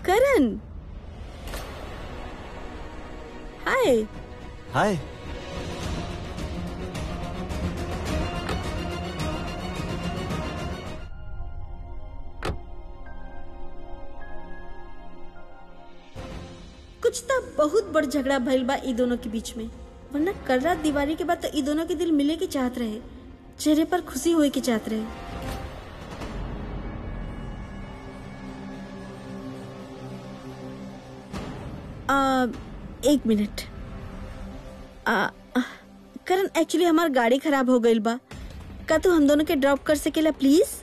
करण हाय हाय कुछ तो बहुत बड़ झगड़ा भइल बा ई दोनों के बीच में वरना कल रात दिवाली के बाद तो ई दोनों के दिल मिले की चाहत रहे चेहरे पर खुशी होए की चाहत रहे आ, एक मिनट आ, आ, करण एक्चुअली हमार गाड़ी खराब हो गईल बा का तू हम दोनों के ड्रॉप कर सकेला please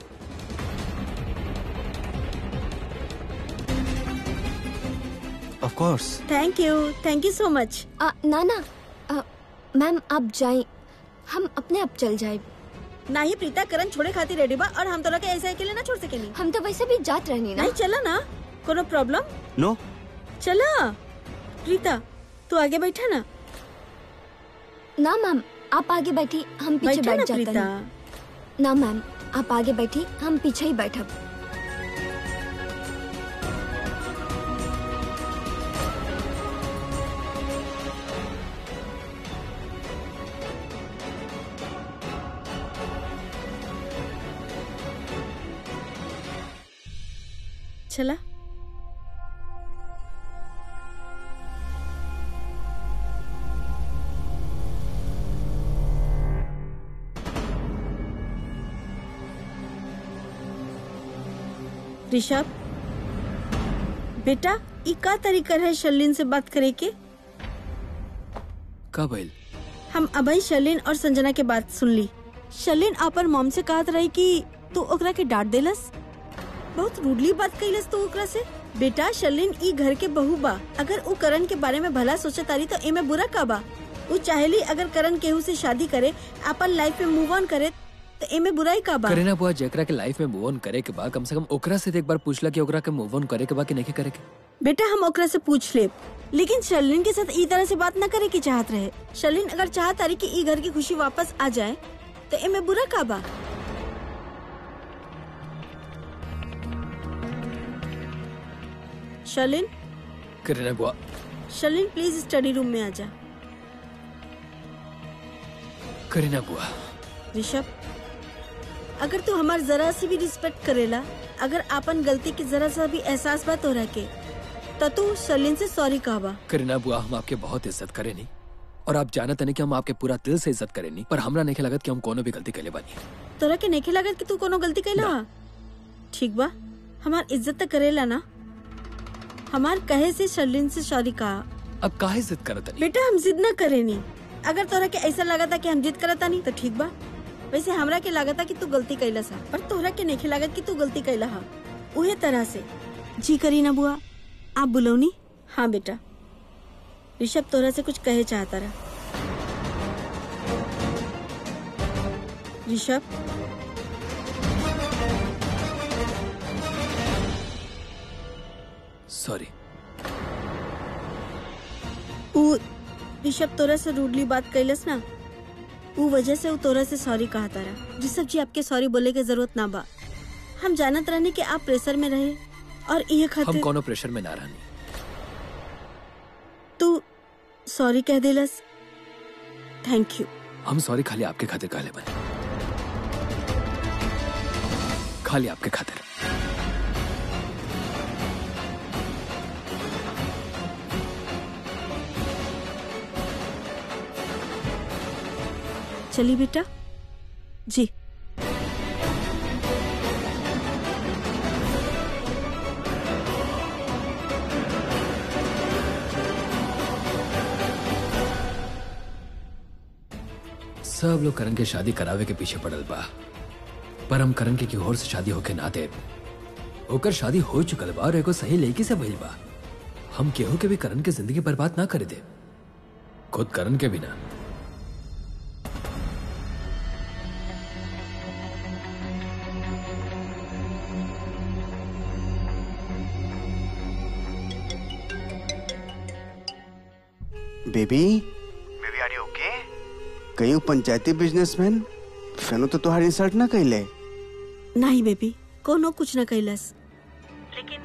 of course thank you thank you so much आ, ना ना आ, मैम आप जाएं हम अपने आप चल जाए ना ही प्रीता करण छोड़े खाती रेडी बा और हम तोरा के ऐसे अकेले ना छोड़ सकेनी हम तो वैसे भी जात रहनी ना नहीं चला ना कोनो प्रॉब्लम नो चला प्रीता तू आगे बैठा ना ना मैम आप आगे बैठी हम पीछे बैठा ना बैठ जाते प्रीता हैं ना मैम आप आगे बैठी हम पीछे ही बैठब चला ऋषभ बेटा ई का तरीका है शर्लिन से बात करे के का भइल हम अभय शर्लिन और संजना के बात सुन ली शर्लिन अपन मॉम से कहत रही कि तू ओकरा के डांट देलस बहुत रूडली बात कैलस तू ओकरा से बेटा शर्लिन ई घर के बहू बा अगर उ करण के बारे में भला सोचे तारी तो एमे बुरा का बा उ चाहेली अगर करण केहू से शादी करे अपन लाइफ में मूव ऑन करे तो एमे बुराई का बा करीना बुआ जेकरा के लाइफ में मूव ऑन करे के बा कम से कम ओकरा से तो एक बार पूछला कि ओकरा के मूव ऑन करे के बा कि नहीं करे के बेटा हम ओकरा से पूछ ले लेकिन शर्लिन के साथ ई तरह से बात न करे की चाहत रहे शर्लिन अगर चाहत तारी कि ई घर की खुशी वापस आ जाए तो एमे बुरा का बा शर्लिन करीना बुआ शर्लिन प्लीज स्टडी रूम में आ जा करीना बुआ ऋषभ अगर तू हमार जरा सी भी रिस्पेक्ट करेला अगर आपन गलती की जरा सा भी एहसास बात हो रखे तो तू शर्लिन से सॉरी कहबा करीना बुआ हम आपके बहुत इज्जत करे नहीं और आप जानत नहीं कि हम आपके पूरा दिल से इज्जत करे नहीं पर हमरा नहीं लगत कि हम कोनो भी गलती कैले बानी तोरा के नहीं लागत कि तू कोनो गलती कैला हा? ठीक बा हमार इज्जत तो करेला ना हमार कहे से शर्लिन से सॉरी कहा अब काहे जिद करत नहीं बेटा हम जिद न करे नी अगर तोरा के ऐसा लागता कि हम जिद करता नहीं तो ठीक बा वैसे हमरा के लागता कि तू गलती कैला सा पर तोरा के नहीं लागत कि तू गलती कैला हा उहे तरह से जी करी ना बुआ आप बुलौनी हाँ बेटा ऋषभ तोरा से कुछ कहे चाहता रहा ऋषभ सॉरी उ ऋषभ तोरा से रूडली बात कैलस ना उ वजह से उ तोरा से सॉरी कहा तारा ऋषभ जी आपके सॉरी बोले के जरूरत ना बा हम जानत रहने कि आप प्रेशर में रहे और ये हम खातिर कोनो प्रेशर में ना रहनी तू सॉरी कह देलस थैंक यू हम सॉरी खाली आपके खातिर कहले बने खाली आपके खातिर चली बेटा जी सब लोग करण के शादी करावे के पीछे पड़ल बा पर हम करण के की और से शादी होके ना दे ओकर शादी हो चुकल बा और एगो सही लड़की से भइल बा हम केहू के भी करण के जिंदगी बर्बाद ना करे दे खुद करण के बिना baby baby are you okay कहीं पंचायती बिजनेसमैन फेनो तो तुम्हारी इंसल्ट ना कैले नहीं बेबी कोनो कुछ न कैलस लेकिन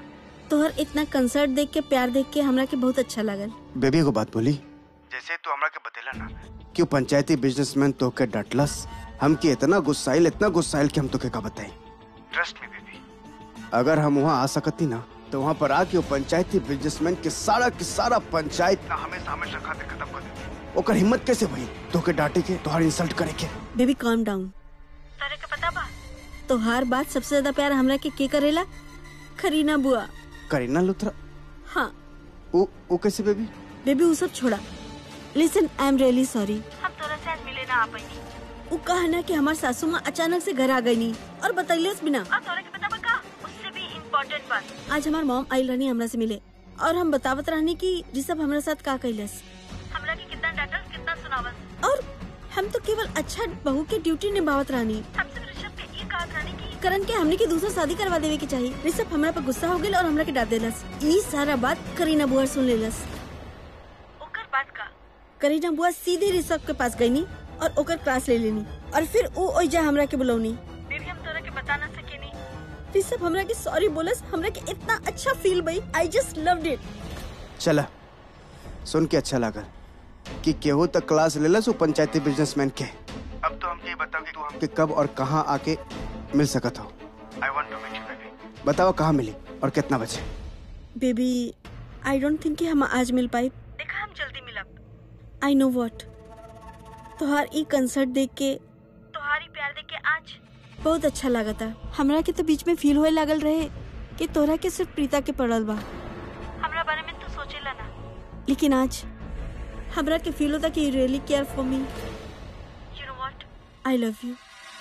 तोहर इतना कंसर्ट देख के प्यार देख के हमरा के बहुत अच्छा लगल बेबी को बात बोली जैसे तू हमरा के बतेला ना क्यों पंचायती बिजनेसमैन तो के डटलस हम के इतना गुस्साइल इतना गुस्साइल कि हम तो के का बताई ट्रस्ट मी बेबी अगर हम वहाँ आ सकती ना तो वहाँ पर आके वो पंचायती बिजनेसमैन के सारा के सारा पंचायत ना हमेशा हमेशा खातिर खत्म कर देती ओकर हिम्मत कैसे भई तो के डांटे के तोहार इंसल्ट करे के बेबी काम डाउन तारे के पता बा तोहार बात सबसे ज्यादा प्यार हमरा के के करेला खरीना बुआ करीना लुथरा हाँ वो वो कैसे बेबी बेबी वो सब छोड़ा listen I am really sorry हम तोरा से आज मिले ना आ पाई वो कहा ना कि हमार सासू माँ अचानक से घर आ गई नी और बतैलेस बिना और तोरा के पता बा का उससे भी इम्पोर्टेंट बात आज हमार मॉम आई रहनी हमरा से मिले और हम बतावत रहनी कि ऋषभ हमरा साथ का कैलस हमरा के कितना डांटल कितना सुनावल और हम तो केवल अच्छा बहू के ड्यूटी निभावत रहनी हमसे ऋषभ के ये कहत रहनी कि करण के हमने की दूसरा शादी करवा देवे के चाहिए ऋषभ हमरा पर गुस्सा हो गेल और हमरा के डांट देलस ई सारा बात करीना बुआ सुन लेलस ओकर बात का करीना बुआ सीधे ऋषभ के पास गईनी और ओकर क्लास ले लेनी और फिर वो ओइजा हमरा के बुलौनी बेबी हम तोरा के बता ना सकेनी ऋषभ हमरा के सॉरी बोलस हमरा के इतना अच्छा फील भई आई जस्ट लव्ड इट चला सुन के अच्छा लगा कि केहू तक क्लास ले लस वो पंचायती बिजनेसमैन के अब तो हमके ये बताओ कि तू हम कि कब और कहाँ आके मिल सकत हो I want to meet you baby बताओ कहाँ मिली और कितना बचे बेबी आई डोंट थिंक कि हम आज मिल पाए देखा हम जल्दी मिलब आई नो व्हाट तोहार ई कंसर्ट देख के तोहारी प्यार देख के आज बहुत अच्छा लगा था हमरा के तो बीच में फील होए लागल रहे कि तोरा के सिर्फ प्रीता के पड़ल बा हमरा बारे में तू सोचेला ना लेकिन आज हमरा के फील होता कि you really care for me you know what I love you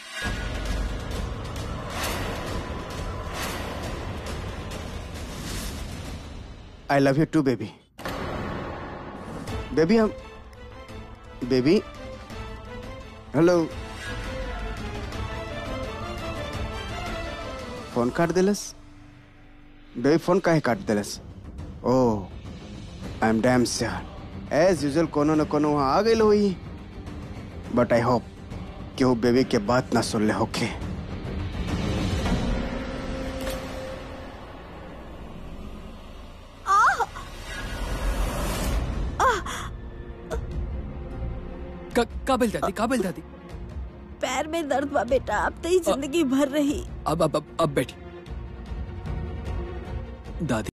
I love you too baby baby हम बेबी हेलो फोन काट दिलस बेबी फोन काहे काट दिलस ओ I am damn sure as usual कोनो न कोनो वहाँ आ गई हुई बट आई होप कि वो बेबी के बात ना सुन ले होके का, काबिल दादी काबिल दादी पैर में दर्द बा बेटा अब तो ही जिंदगी भर रही अब अब अब, अब बैठी दादी